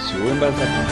estuvo embarazada.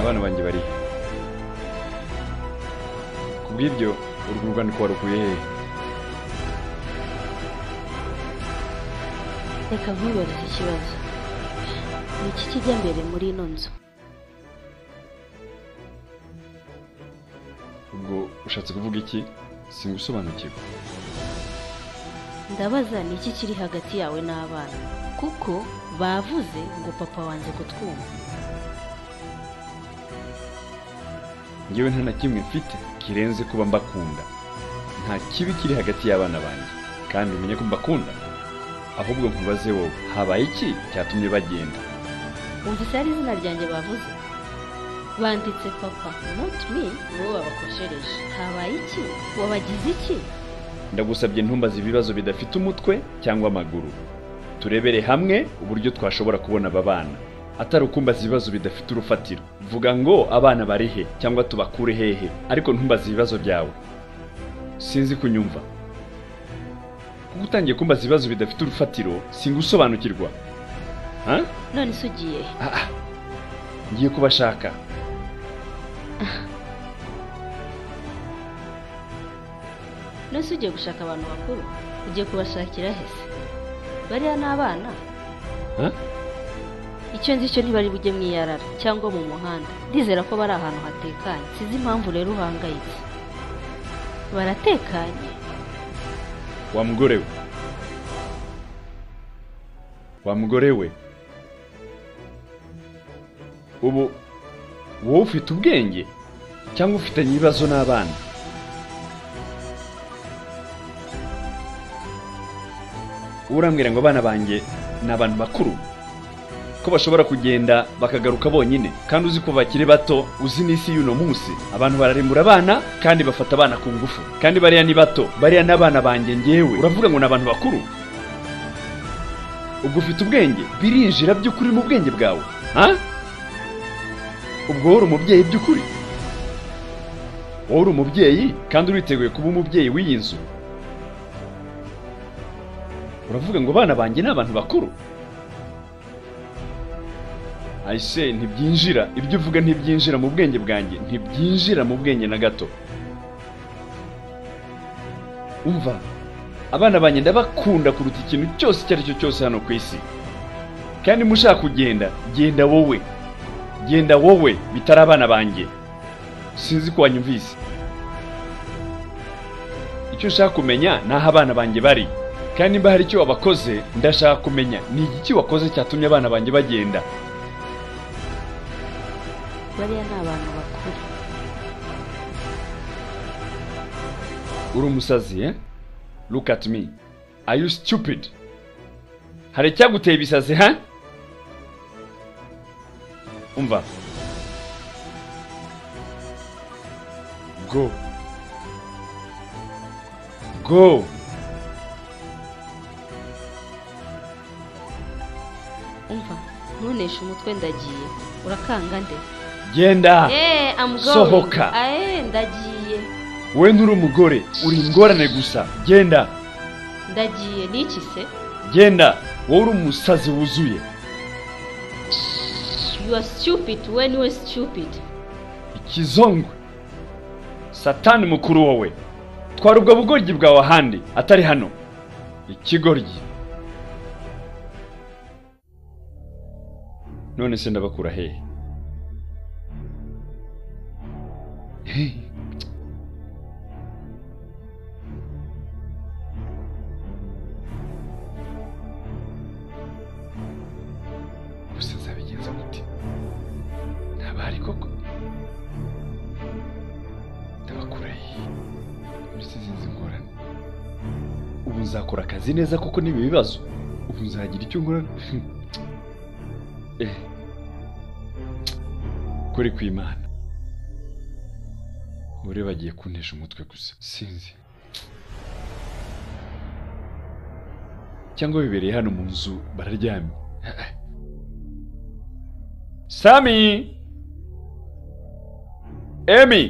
abana banjye barihe ku bw'ibyo urwo rugandiko warukuye hehe reka nkwibarize ikibazo ni iki kijya mbere muri ino nzu ubwo ushatse kuvuga iki singusobanukirwa ndabaza ni iki kiri hagati yawe n'abana kuko bavuze ngo papa wanjye kutwumva ngewe nta na kimwe mfite kirenze kuba mbakunda nta kibi kiri hagati y'abana banjye kandi umenye ko mbakunda ahubwo nkubaze wowe habaye iki cyatumye bagenda wumvise hari izina ryanjye bavuze banditse papa not me nibo babakoshereje habaye iki wabagize iki ndagusabye ntumbaze ibibazo bidafite umutwe cyangwa amaguru turebere hamwe uburyo twashobora kubona aba bana atari ukumbaza ibibazo bidafite urufatiro vuga ngo abana bari he cyangwa tubakure hehe ariko ntumbaze ibibazo byawe sinzi kunyumva kuko utangiye kumbaza ibibazo bidafite urufatiro singusobanukirwa ha? none se ugiye he? Ah, ah. ngiye kubashaka none se ugiye gushaka abantu bakuru ugiye kubashakira he se bariya ni abana Ha? icyo nzi cyo ntibari bujye mwiyarara cyangwa mu muhanda ndizera ko bari ahantu hatekanye sinzi impamvu rero uhangayitse baratekanye wa mugore we wa mugore we ubu wowe ufite ubwenge cyangwa ufitanye ibibazo n'abana urambwira ngo abana banjye ni abantu bakuru ko bashobora kugenda bakagaruka bonyine kandi uzi ko bakiri bato uzi n'isi y'uno munsi abantu bararemura abana kandi bafata abana ku ngufu kandi bariya ni bato bariya n'abana banjye ngewe uravuga ngo ni abantu bakuru ubwo ufite ubwenge birinjira by'ukuri mu bwenge bwawe ha ubwo wowe uri umubyeyi by'ukuri wowe uri umubyeyi kandi uriteguye kuba umubyeyi w'iyi nzu uravuga ngo abana banjye ni abantu bakuru ayise ntibyinjira ibyo uvuga ntibyinjira mu bwenge bwanjye ntibyinjira mu bwenge na gato umva abana banjye ndabakunda kuruta ikintu cyose icyo ari cyo cyose hano ku isi kandi mushaka kugenda genda wowe genda wowe bitari abana banjye sinzi ko wanyumvise icyo nshaka kumenya ni aho abana banjye bari kandi niba hari icyo wabakoze ndashaka kumenya ni igiki wakoze cyatumye abana banjye bagenda bariya ni abantu bakuru uri umusazi eh? look at me are you stupid hari icyaguteye ibisazi ha umva go go umva ntuneshe umutwe ndagiye urakanga nde genda Eh, I'm going. sohoka. Eh, ndagiye we nturi umugore uri ingorane gusa genda ndagiye ni iki se genda wowe uri umusazi wuzuye you are stupid we niwe stupid ikizongwe satani mukuru wowe twara ubwo bugoryi bwawe ahandi atari hano ikigoryi none se ndabakura hehe Hey. gusa nzabigenza gute ntabari koko muzakora akazi neza kuko n'ibi bibazo ubu nzagira icyo nkora Eh. kuri ku imana bure bagiye kuntesha umutwe gusa sinzi cyangwa bibereye hano mu nzu bararyamye sami emi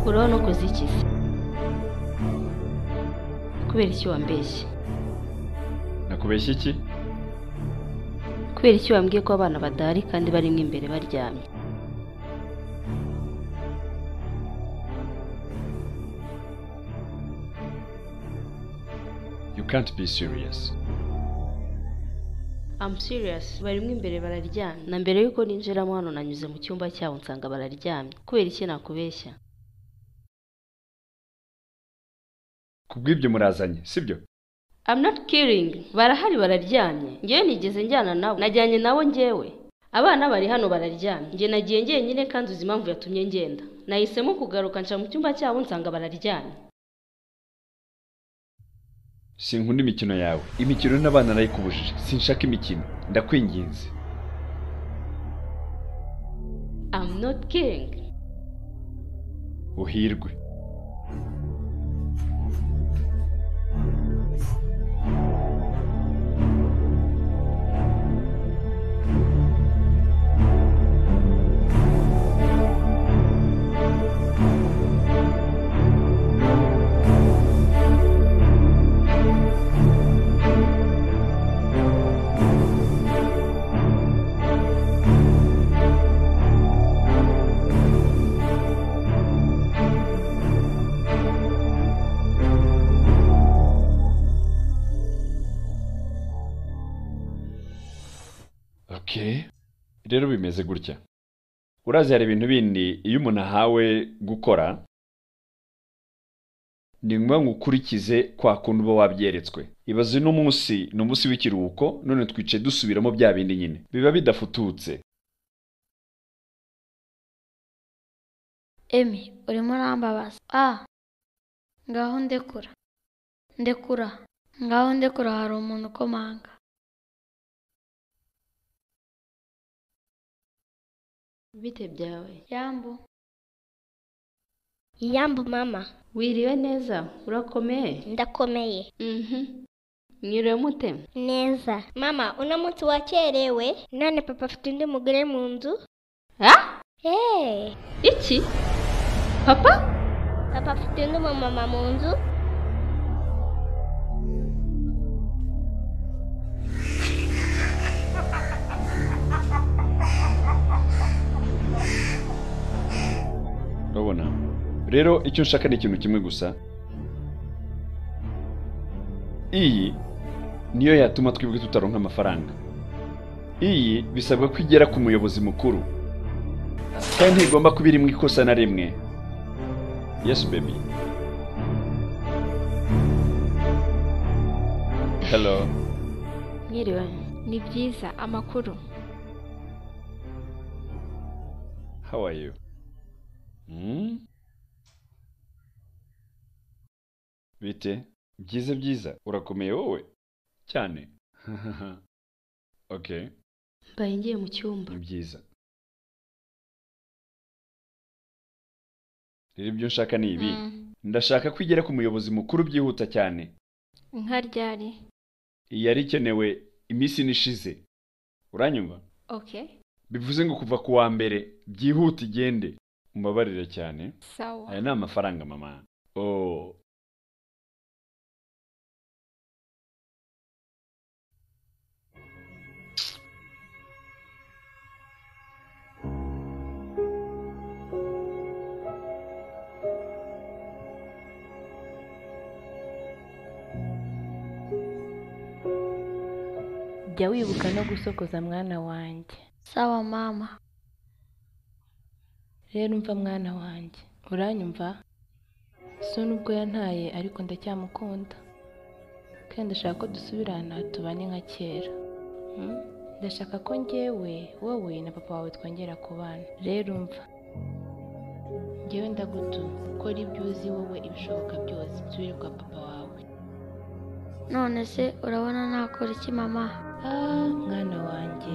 urabona ukoze iki se kubera iki wambeshye nakubeshya iki kubera iki wambwiye ko abana badahari kandi barimo imbere baryamye you can't be serious I'm serious barimo imbere bararyamye na mbere y'uko ninjiramo hano nanyuze mu cyumba cyabo nsanga bararyamye kubera iki nakubeshya kubw'ibyo murazanye sibyo I'm not kidding barahari bararyamye ngewe nigeze njyana nawe najyanye nawe ngewe abana bari hano bararyamye nge nagiye ngenyine kandi uzi impamvu yatumye ngenda nahisemo kugaruka nca mu cyumba cyabo nsanga bararyamye sinkunda imikino yawe imikino n'abana narayikubujije sinshaka imikino ndakwinginze I'm not kidding uhirwe okay rero bimeze gutya urazi hari ibintu bindi iyo umuntu ahawe gukora ni ngombwa ngo ukurikize kwa kundi uba wabyeretswe ibaze uno munsi ni umunsi w'ikiruhuko none twicaye dusubiramo bya bindi nyine biba bidafututse emi urimo urambabaza ah ngaho ndekura ndekura ngaho ndekura hari umuntu ukomanga bite byawe yambu yambu mama wiriwe neza urakomeye ndakomeye mhm mwiriwe mute neza mama uno munsi wakerewe none papa afite undi mugore mu nzu ha hey, iki papa papa afite undi mumama mu nzu urabona rero icyo nshaka ni ikintu kimwe gusa iyi niyo yatuma twebwe tutaronka amafaranga iyi bisabwa ko igera ku muyobozi mukuru kandi ntigomba kuba irimo ikosa na rimwe yesu bebi hello mwiriwe ni byiza amakuru how are you Hmm? bite byiza byiza urakomeye wowe cyane okay mbaye ngiye mu cyumba ni byiza rero ibyo nshaka ni ibi Mm, ndashaka ko igera ku muyobozi mukuru byihuta cyane nka ryari iyi yari ikenewe iminsi ine ishize uranyumva okay bivuze ngo kuva ku wa mbere byihuta igende umbabarire cyane sawa aya ni amafaranga mama oh jya wibuka no gusokoza mwana wanjye sawa mama rero umva mwana wanjye uranyumva so nubwo yantaye ariko ndacyamukunda kandi ndashaka ko dusubirana tubane nka kera Mm? ndashaka ko ngewe wowe na papa wawe twongera kubana rero umva ngewe ndagutuza ukora ibyo uzi wowe ibishoboka byose usubire kwa papa wawe none se urabona nakora iki mama Ah, mwana wanjye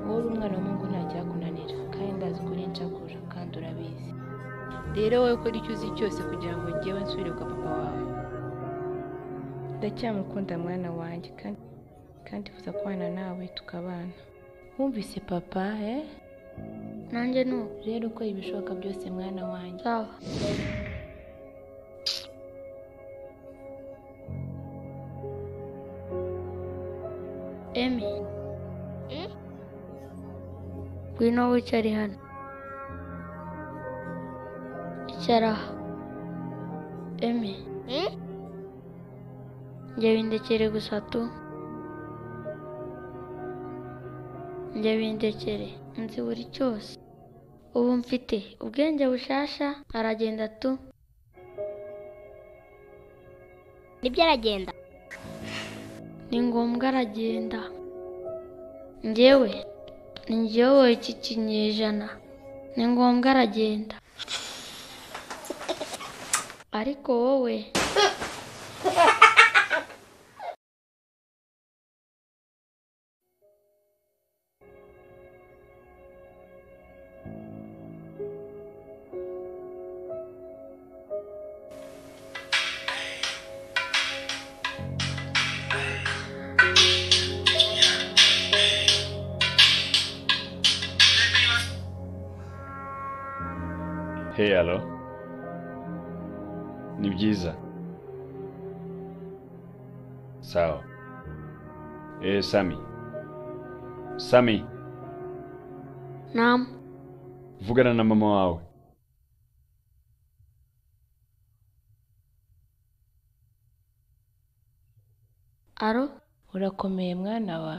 wowe uri umwana w'umuhungu ntacyakunanira kandi ndazi ko uri inshakura kandi urabizi rero wowe ukora icyo uzi cyose kugira ngo ngewe nsubire kwa papa wawe ndacyamukunda mwana wanjye kandi kandi uza kubana nawe tukabana wumvise papa eh? nanjye ni uko rero ukora ibishoboka byose mwana wanjye sawa emi Mm? ngwino wicare hano icara aha emi hmm? njye bindekere gusa tu njye bindekere nzi buri cyose ubu mfite ubwenge bushasha aragenda tu nibyo aragenda ni ngombwa aragenda njyewe ni njyewe iki kinyejana ni ngombwa aragenda ariko wowe Hey, alo. Ni byiza. Sawa. Eh, Sami. Sami, namu vugana na mama wawe. aro urakomeye mwana wa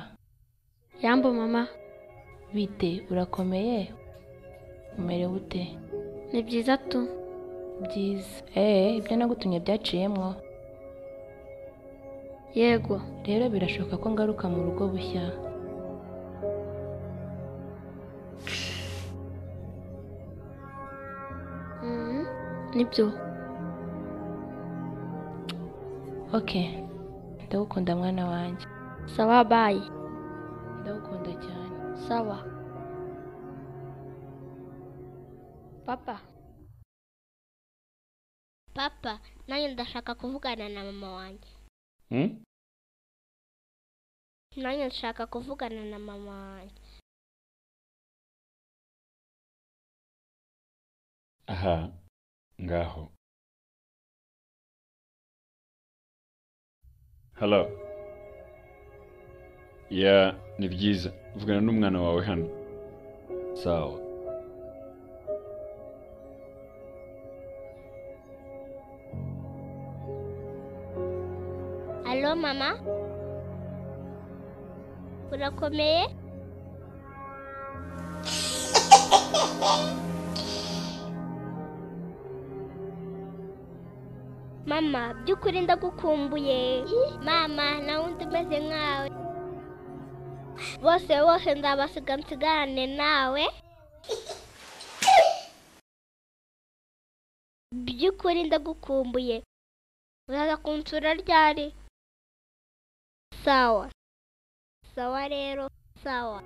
yambo mama bite urakomeye umerewe ute ni byiza tu byiza eee ibyo nagutumye byaciyemo yego rero birashoboka ko ngaruka mu rugo bushya Mhm. nibyo oke ndagukunda mwana wanjye sawa bayi ndagukunda cyane sawa papa papa nanjye ndashaka kuvugana na mama wanjye Hmm? nanjye ndashaka kuvugana na mama wanjye Aha, ngaho. Hello. Ya, ni byiza. Vugana n'umwana wawe hano. Sawa. alo mama urakomeye mama by'ukuri ndagukumbuye mama nawe undi umeze nkawe bose bose nzabasiga nsigarane nawe by'ukuri ndagukumbuye uraza kunsura ryari sawa sawa rero sawa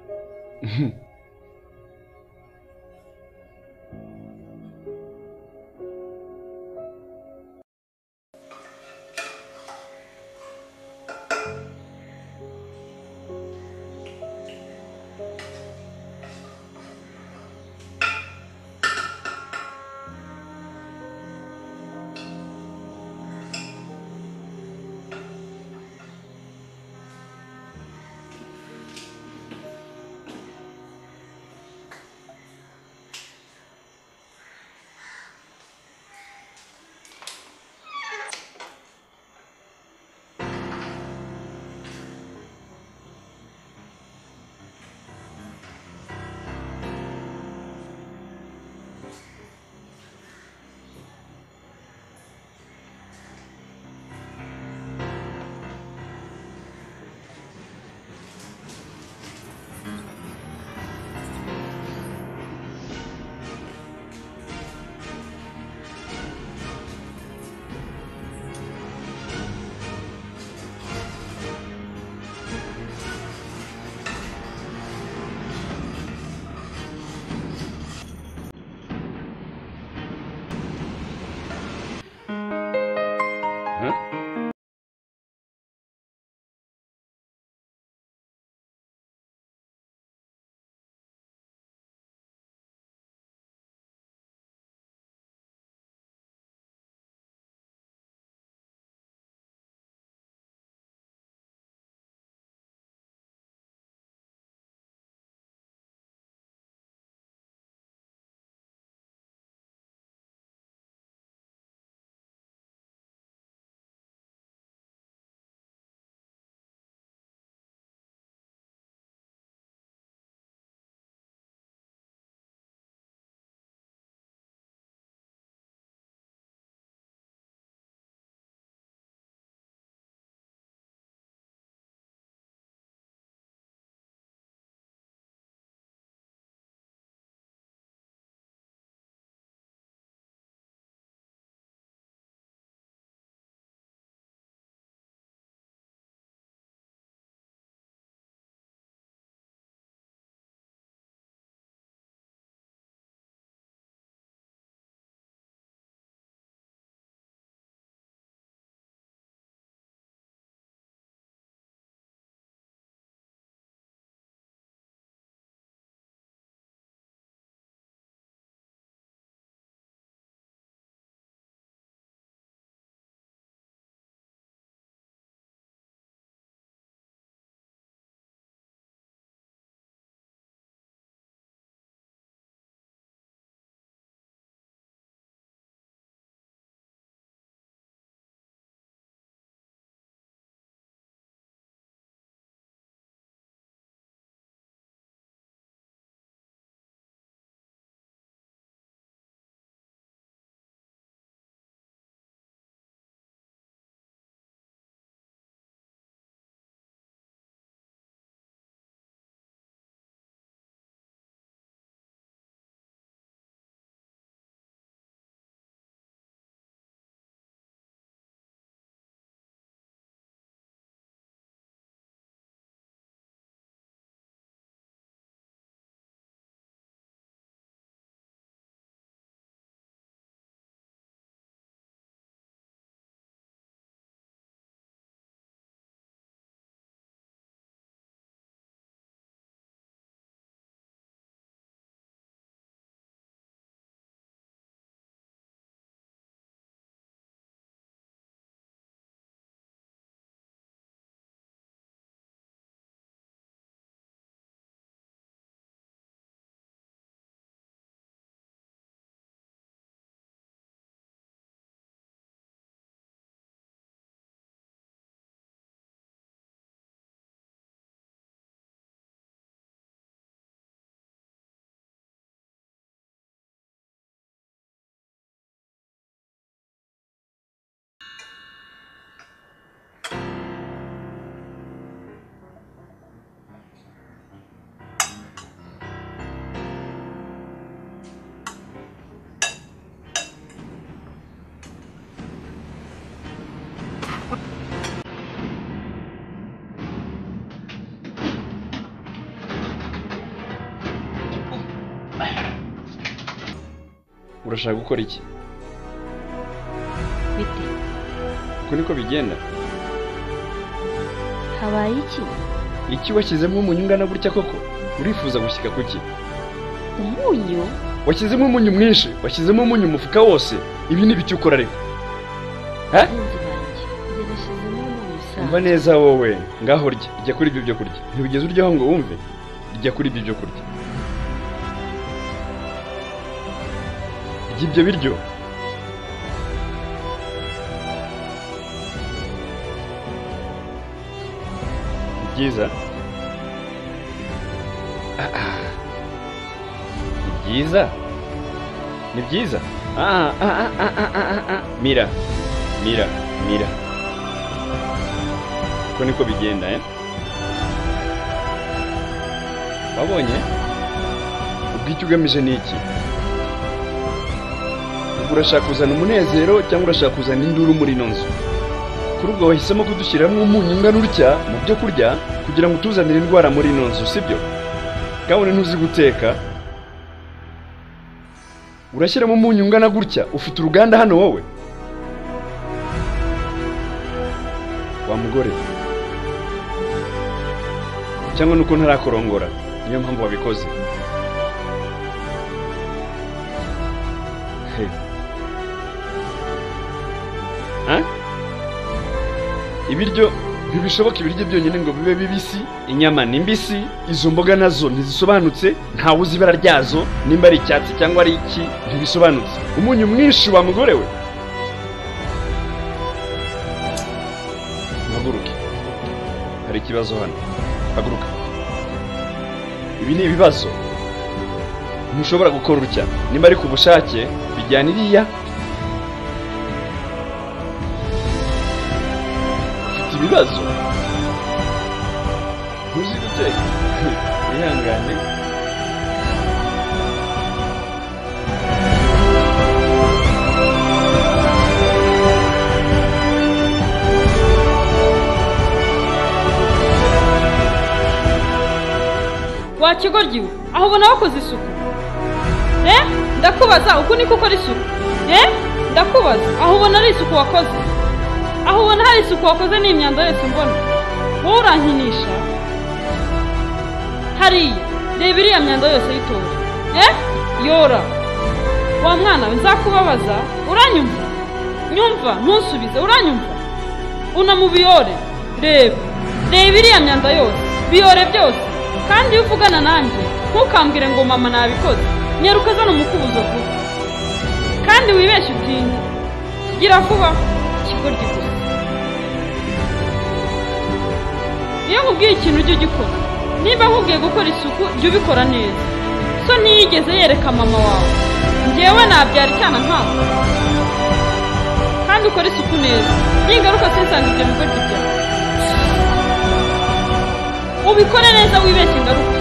urashaka gukora iki bite uko niko bigenda habaye iki iki washyizemo umunyu ungana gutya koko urifuza gushyika kuki umunyu washyizemo umunyu mwinshi washyizemo umunyu umufuka wose ibi ni ibiki ukora ariko benzi banjye njye nashyizemo umunyu umva usanzwe neza wowe ngaho urya jya kuri ibyo byo kurya ntibigeze uryaho ngo wumve jya kuri ibyo byo kurya rya ibyo biryo Ni byiza Ah, ah. ni byiza ni byiza Ah, ah, ah, ah, ah, ah, ah. mira mira mira uko niko bigenda eh? wabonye ubwo icyo ugamije ni iki Ubwo urashaka kuzana umunezero cyangwa urashaka kuzana induru muri ino nzu kuri ubwo wahisemo kudushyiramo umunyu ungana utya mu byo kurya kugira ngo utuzanire indwara muri ino nzu sibyo kabone ntuzi guteka urashyiramo umunyu ungana gutya ufite uruganda hano wowe wa mugore cyangwa nuko ntarakorongora niyo mpamvu wabikoze He. Ah? ibiryo ntibishoboka ibiryo byonyine ngo bibe bibisi inyama ni mbisi izo mboga nazo ntizisobanutse ntawe uzi ibara ryazo nimba ari icyatsi cyangwa ari iki ntibisobanutse umunyu mwinshi wa mugore we haguruke hari ikibazo hano haguruka ibi ni ibibazo ntushobora gukora utya niba ari ku bushake bijyana iriya ufite ibibazo ntuzi guteka wihangane wakigoryi we aho ubona wakoze isuku eh ndakubaza uku niko ukora isuku eh ndakubaza aho ubona ari isuku wakoze aho ubona hari isuku wakoze ni imyanda yose mbona wowe urankinisha hariya reba iriya myanda yose y'itora eh yora wa mwana we nzakubabaza uranyumva nyumva ntusubize uranyumva unamubiyore reba reba iriya myanda yose biyore byose kandi iyo uvugana nanjye ntukambwire ngo mama nabikoze nyaruka zana umukubuzo vuba kandi wibeshye utinye gira vuba kigoryi gusa iyo nkubwiye ikintu ujye ugikora niba nkubwiye gukora isuku jya ubikora neza so ntiyigeze yereka mama wawe ngewe nabyara icyana nkawe kandi ukora isuku neza ningaruka sinsange ibyo bigoryi byawe ubikore neza wibeshye ingaruka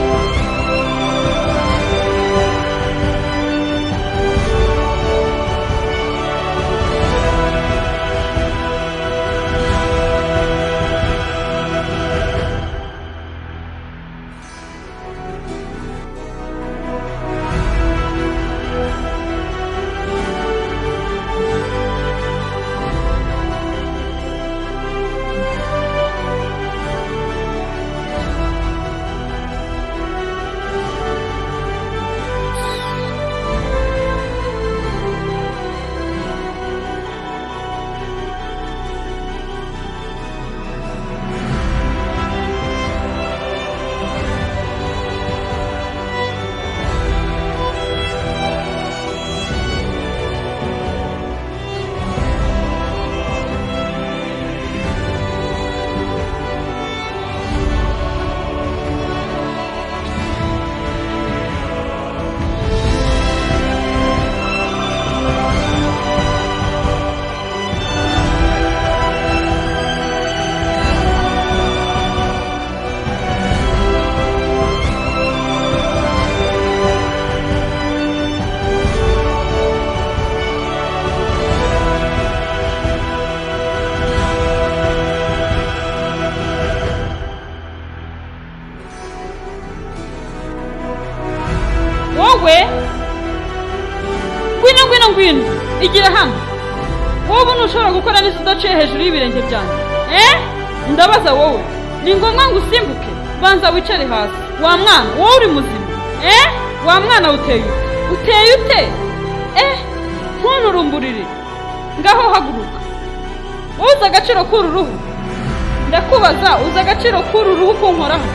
we ngwino ngwino ngwino igira hano wowe ntushobora gukora neza udaciye hejuru y'ibirenge byanjye eh ndabaza wowe ni ngombwa ngo usimbuke banza wicare hasi wa mwana wowe uri muzima eh wa mwana uteye ute uteye ute eh ntunturumburire ngaho haguruka wowe uzi agaciro k'uru ruhu ndakubaza uzi agaciro k'uru ruhu kunkoraho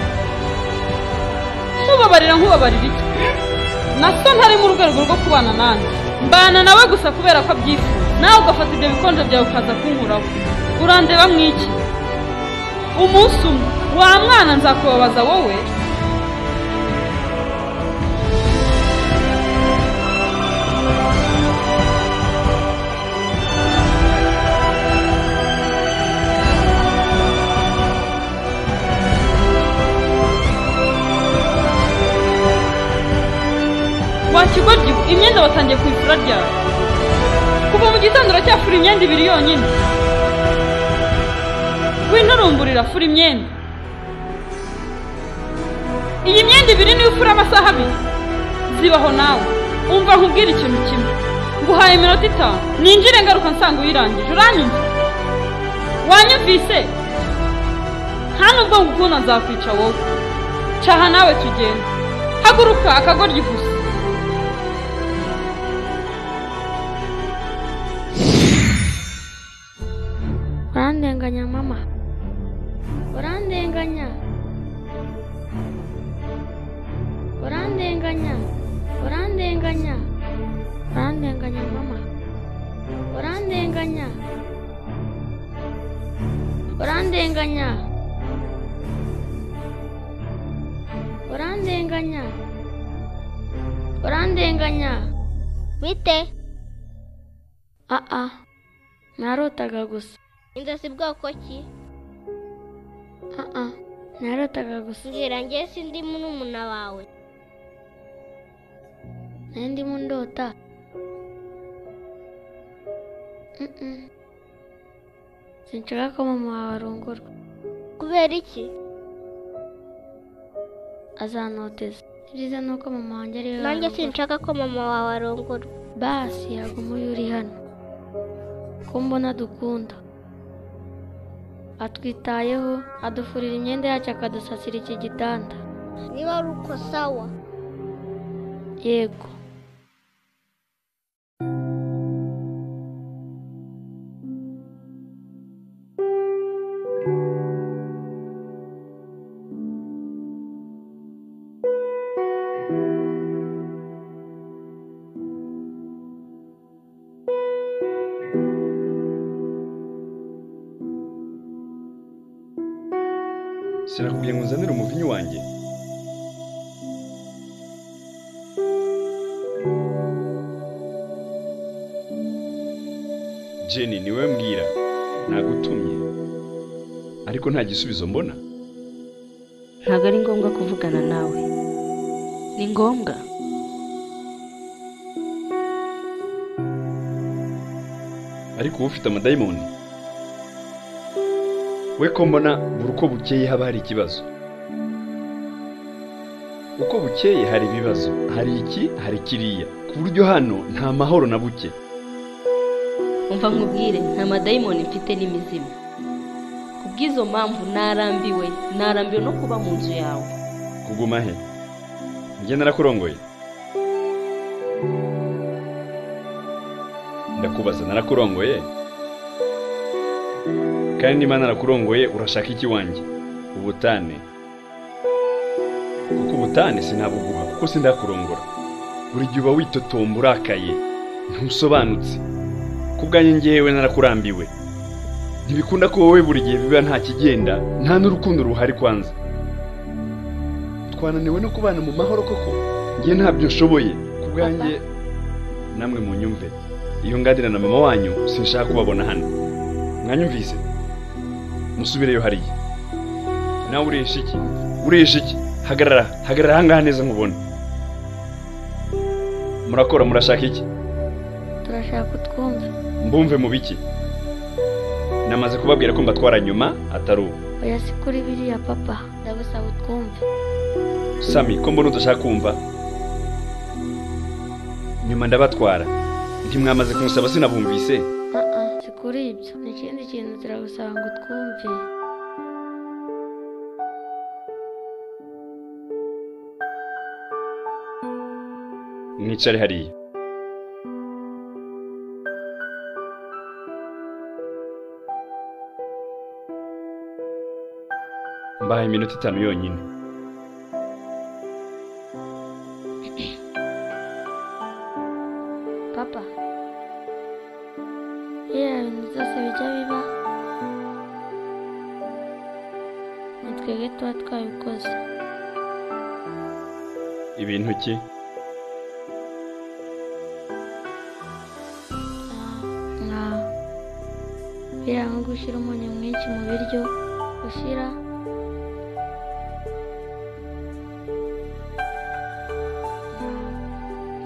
ntubabarira nkubabarira iki na so ntari mu rwego rwo kubana nanjye mbana nawe gusa kubera ko abyifuza nawe ugafata ibyo bikonje byawe ukaza kunkuraho urandeba mwiki umunsi umwe wa mwana nzakubabaza wowe wakigoryi imyenda watangiye ku ifura ryawe kuva mu gitondo uracyafura imyenda ibiri yonyine winturumburira fura imyenda iyi myenda ibiri niyo ufura amasaha abiri zibaho nawe umva nkubwire ikintu kimwe nguhaye iminota itanu ninjire ngaruka nsanga uyirangije uranyumva wanyumvise nta nubwo ngukunda nzakwica wowe caha nawe tugenda haguruka akagoryi gusa urandenganya mama urandenganya urandenganya urandenganya urandenganya mama urandenganya urandenganya urandenganya urandenganya bite aa narotaga gusa inzozi bwoko ki aa narotaga gusa mbwira njye sindi n'umuna wawe nari ndimo ndota Mm-mm. sinshaka ko mama wawe arongorwa kubera iki azanoteza ibyiza ni uko mama wanjye ari we nanjye warongorwa. sinshaka ko mama wawe arongorwa basi yaguma uyu uri hano ko mbona dukunda atwitayeho adufurira imyenda yacu akadusasira iki gitanda niba ari uko sawa yego sirakubwiye ngo uzanire umuvinyu wanjye jenny ni wowe mbwira nagutumye ariko nta gisubizo mbona ntabwo ari ngombwa kuvugana nawe ni ngombwa ariko uba ufite amadayimoni we ko mbona buri uko bukeye haba hari ikibazo uko bukeye hari ibibazo hari iki hari kiriya ku buryo hano nta mahoro na buke umva nkubwire nta madayimoni mfite n'imizimu ku bw'izo mpamvu narambiwe narambiwe no kuba mu nzu yawe kuguma he njye narakurongoye ndakubaza narakurongoye kandi niba narakurongoye urashaka iki wanjye ubutane kuko ubutane sinabuguha kuko sindakurongora buri gihe uba witotomba urakaye ntusobanutse ku bwanjye ngewe narakurambiwe ntibikunda ko wowe buri gihe biba nta kigenda nta n'urukundo ruhari kwanza twananiwe no kubana mu mahoro koko njye ntabyo nshoboye ku bwanjye namwe mu nyumve iyo nganira na mama wanyu sinshaka kubabona hano mwanyumvise musubireyo hariya nawe urisha iki urisha iki hagarara hagarara ahangaha neza nkubona murakora murashaka iki turashaka kutwumva mbumve mu biki namaze kubabwira ko mbatwara nyuma atari ubu oya si kuri biriya papa ndagusaba utwumve sami ko mbona udashaka kumva nyuma ndabatwara ntimwamaze kumusaba sinabumvise aa si kuri ibyo ni ikindi kintu turagusaba ngo twumve mwicare hariya mbahaye iminota itanu yonyine papa biriya bintu byose bijya biba ni twebwe tuba twabikoze ibintu ki nka biriya nko gushyira umunyu mwinshi mu biryo ushyira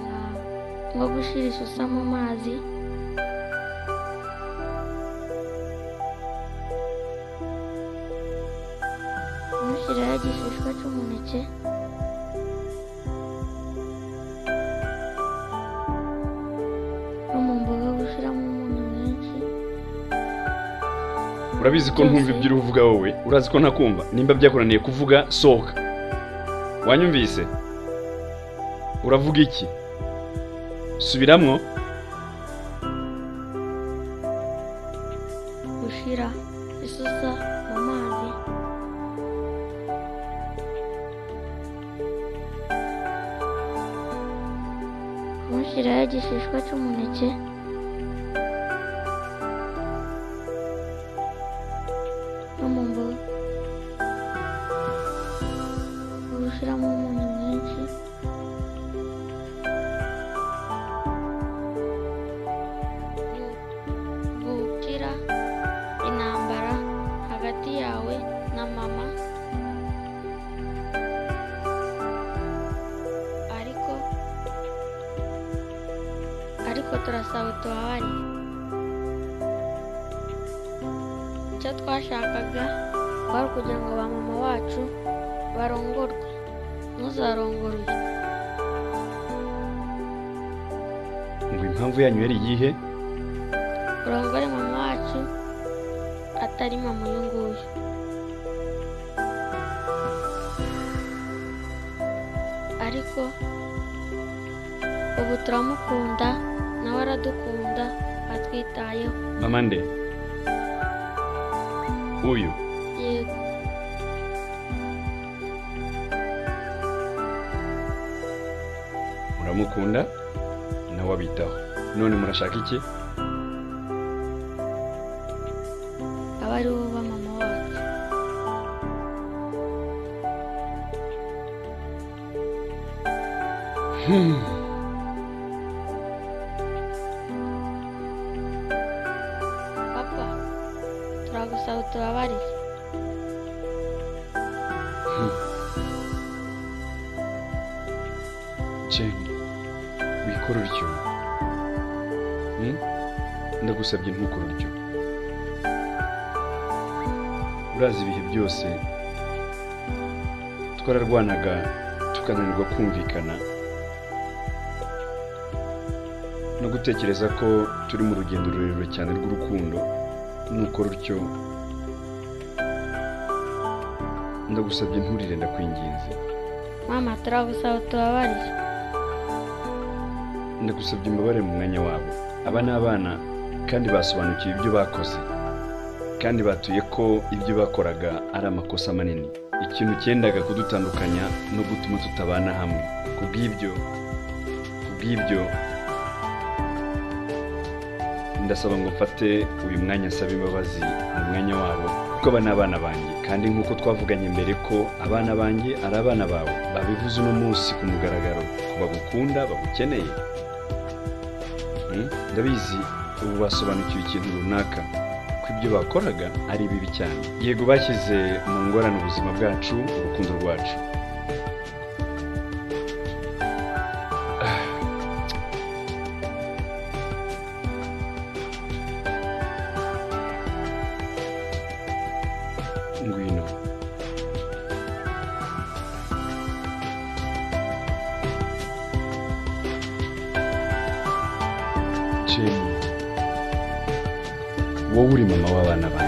nka- nko gushyira isusa mu mazi ntushyiraho igishishwa cy'umuneke no mu mboga gushyiramo umunyu mwinshi urabizi ko ntumva ibyo uri kuvuga wowe urazi ko ntakumva nimba byakunaniye kuvuga sohoka wanyumvise uravuga iki subiramwo gushyira isusa mu mazi kumushyiraho igishishwa cy'umuneke no mu mboga gushyiramo umunyu mwinshi gukira intambara hagati yawe na mama ariko ariko turasaba utubabare icyo twashakaga kwari ukugira ngo ba mama wacu barongorwe ntuzarongorwe ngo impamvu yanyu yari iyihe urongore mama wacu atari mama uyu nguyu ariko ubu turamukunda nawe aradukunda atwitayeho mama nde uyu yego uramukunda nawe abitaho none murashaka iki aba ari bo ba mama wacu papa turagusaba utubabarire jane wikora uryo Hmm? ndagusabye ntukore uryo urazi ibihe byose twararwanaga tukananirwa kumvikana no gutekereza ko turi mu rugendo rurerure cyane rw'urukundo nukora urutyo ndagusabye nturire ndakwinginze mama turagusaba utubabarire ndagusabye imbabare mu mwanya wabo aba ni abana kandi basobanukiwe ibyo bakoze kandi batuye ko ibyo bakoraga ari amakosa manini ikintu cyendaga kudutandukanya no gutuma tutabana hamwe ku bw'ibyo ku bw'ibyo ndasaba ngo mfate uyu mwanya nsaba imbabazi mu mwanya wabo kuko aba ni abana banjye kandi nk'uko twavuganye mbere ko abana banjye ari abana bawe babivuze uno munsi ku mugaragaro ko bagukunda bagukeneye Mm, ndabizi ubu basobanukiwe ikintu runaka ko ibyo bakoraga ari bibi cyane yego bashyize mu ngorane ubuzima bwacu urukundo rwacu Ah. ngwino shema wowe uri mama w'abana banjye